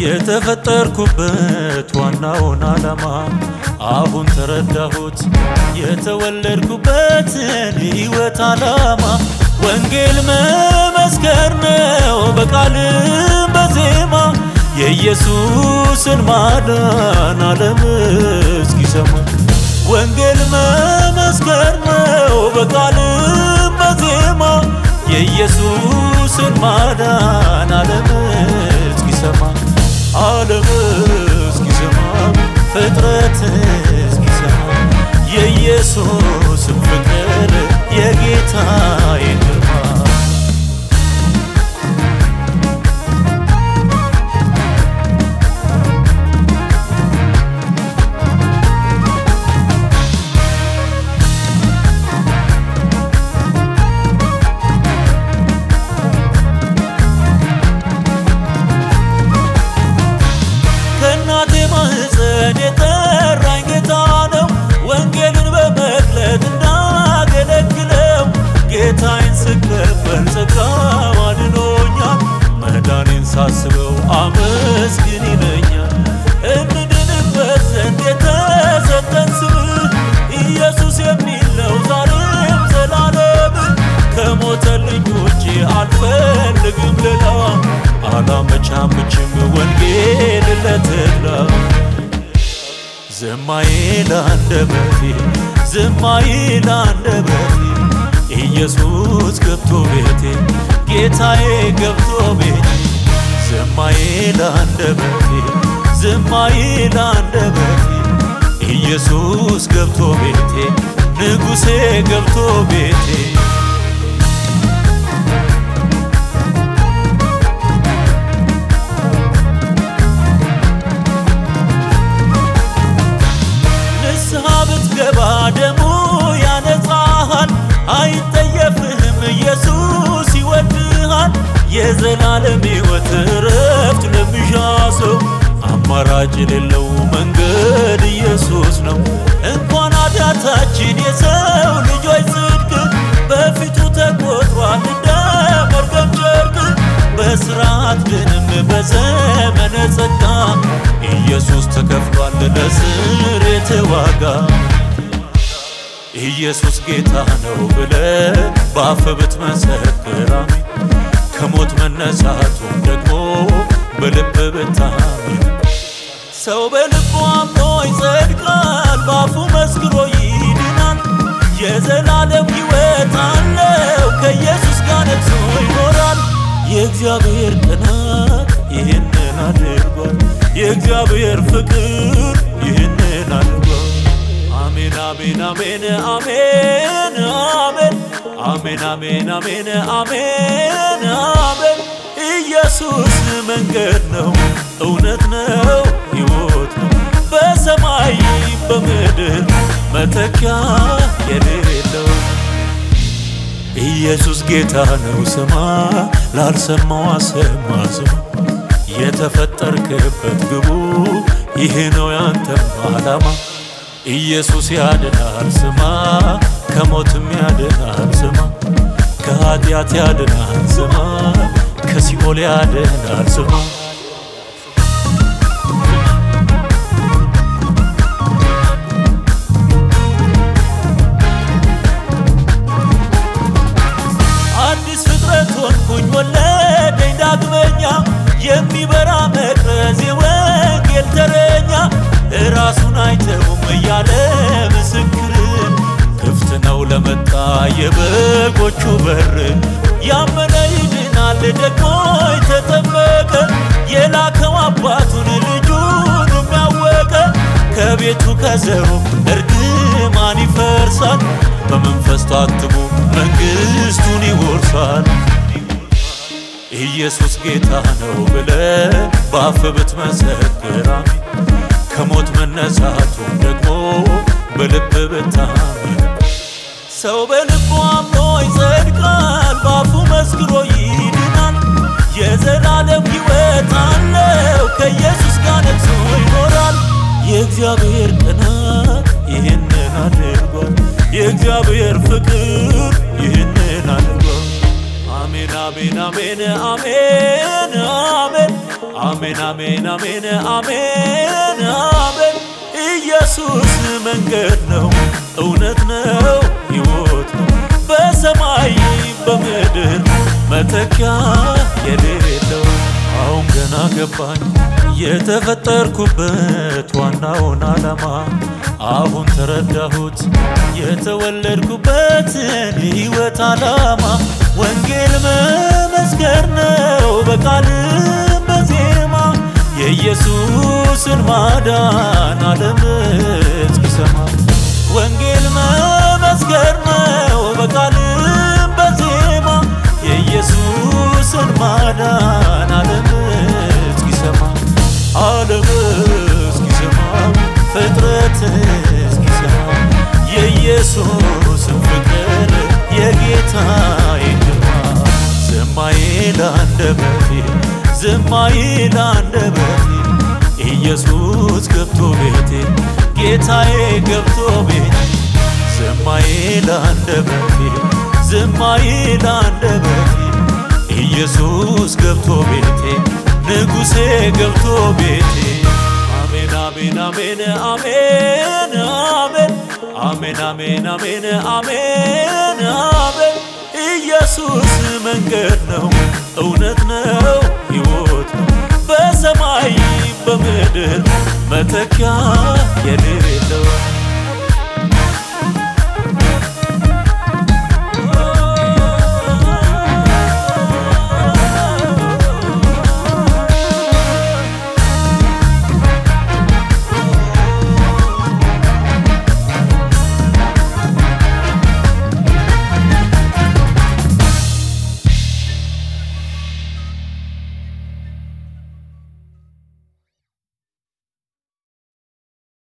የተፈጠርኩበት ዋናውን ዓላማ አሁን ተረዳሁት። የተወለድኩበትን ሕይወት ዓላማ ወንጌል መመስከር ነው በቃልም በዜማ የኢየሱስን ማዳን ዓለም እስኪሰማ ወንጌል መመስከር ነው በቃልም በዜማ የኢየሱስን ማዳን ዓለም እስኪሰማ ዓለም እስኪሰማ ፍጥረት እስኪሰማ የኢየሱስን ፍቅር የጌታዬን ግርማ ከእናቴ ማህፀን የጠራኝ ጌታ ነው። ወንጌልን በመግለጥ እንዳገለግለው ጌታዬን ስቀበል ጸጋው አድኖኛል። መዳኔን ሳስበው አመስግን ይለኛል። እንድንበት ዘንድ የተሰጠን ስም ኢየሱስ የሚል ነው ዛሬም ዘላለም። ከሞተልኝ ውጭ አልፈልግም ሌላ አላመቻምችም ወንጌል ለትላ ዝማዬ ላንደበቴ ዝማዬ ላንደበቴ ኢየሱስ ገብቶ ቤቴ ጌታዬ ገብቶ ቤቴ ዝማዬ ላንደበቴ ዝማዬ ላንደበቴ ኢየሱስ ገብቶ ቤቴ ንጉሴ ገብቶ ቤቴ ንስሐ ብትገባ ደሙ ያነጻሃል፣ አይጠየፍህም ኢየሱስ ይወድሃል። የዘላለም ሕይወት እረፍት ለሚሻ ሰው አማራጭ የሌለው መንገድ ኢየሱስ ነው። እንኳን ኃጢአታችን የሰው ልጆች ጽድቅ በፊቱ ተቆጥሯል እንደ መርገም ጨርቅ በስርዓት ግንም በዘመነ ጸጋ ኢየሱስ ተከፍሏል ለስርየት ዋጋ። ኢየሱስ ጌታ ነው ብለ በአፍ ብትመሰክር አሜን፣ ከሞት መነሳቱን ደግሞ በልብ ብታምን ሰው በልቡ አምኖ ይጸድቃል፣ በአፉ መስክሮ ይድናል። የዘላለም ሕይወት አለው ከኢየሱስ ጋር ነግሶ ይኖራል። የእግዚአብሔር ቅናት ይህንን አድርጓል። የእግዚአብሔር ፍቅር ይህንን አድርጓል። አሜን አሜን አሜን አሜን አሜን አሜን አሜን አሜን አሜን አሜን ኢየሱስ መንገድ ነው፣ እውነት ነው፣ ሕይወት ነው። በሰማይ በምድር መተኪያ የሌለው ኢየሱስ ጌታ ነው። ስማ ላልሰማው አሰማ ስማ የተፈጠርክበት ግቡ ይህ ነው ያንተም ዓላማ። ኢየሱስ ያድናል ስማ ከሞትም ያድናል ስማ ከኃጢአት ያድናል ስማ ከሲኦል ያድናል ስማ አዲስ ፍጥረት ሆንኩኝ ወለደኝ ዳግመኛ የሚበራ መቅረዝ የወንጌል ተረኛ ራሱን አይተውም እያለ ምስክር ክፍት ነው ለመጣ የበጎቹ በር ያመነ ይድናል ደግሞ የተጠመቀ የላከው አባቱን ልጁን የሚያወቀ ከቤቱ ከዘሩ እርግማን ይፈርሳል በመንፈስ ታትሞ መንግሥቱን ይወርሳል። ኢየሱስ ጌታ ነው ብለ በአፍ ብትመሰክር አሜን ከሞት መነሳቱን ደግሞ በልብ ብታምን ሰው በልቡ አምኖ ይጸድቃል፣ በአፉ መስክሮ ይድናል። የዘላለም ሕይወት አለው ከኢየሱስ ጋር ነግሶ ይኖራል። የእግዚአብሔር ቅናት ይህንን አድርጓል። የእግዚአብሔር ፍቅር ይህንን አድርጓል። አሜን አሜን አሜን አሜን አሜን አሜን አሜን አሜን አሜን አሜን ኢየሱስ መንገድ ነው እውነት ነው ሕይወት ነው በሰማይ በምድር መተኪያ የሌለው አሁን ገና ገባኝ የተፈጠርኩበት ዋናውን ዓላማ አሁን ተረዳሁት የተወለድኩበትን ሕይወት ዓላማ ወንጌል መመስከር ነው በቃልም በዜማ የኢየሱስን ማዳን ዓለም እስኪሰማ ወንጌል መመስከር ነው በቃልም በዜማ የኢየሱስን ማዳን ዓለም እስኪሰማ ዓለም እስኪሰማ ፍጥረት እስኪሰማ የኢየሱስን ፍቅር የጌታዬ ግርማ ዝማዬ ላንደበቴ ዝማዬ ላንደበቴ ኢየሱስ ገብቶ ቤቴ ጌታዬ ገብቶ ቤቴ ዝማዬ ላንደበቴ ዝማዬ ላንደበቴ ኢየሱስ ገብቶ ቤቴ ንጉሴ ገብቶ ቤቴ አሜን አሜን አሜን አሜን አሜን አሜን አሜን አሜን አሜን አሜን ኢየሱስ መንገድ ነው እውነት ነው ሕይወት ነው በሰማይ በምድር መተኪያ የሌለው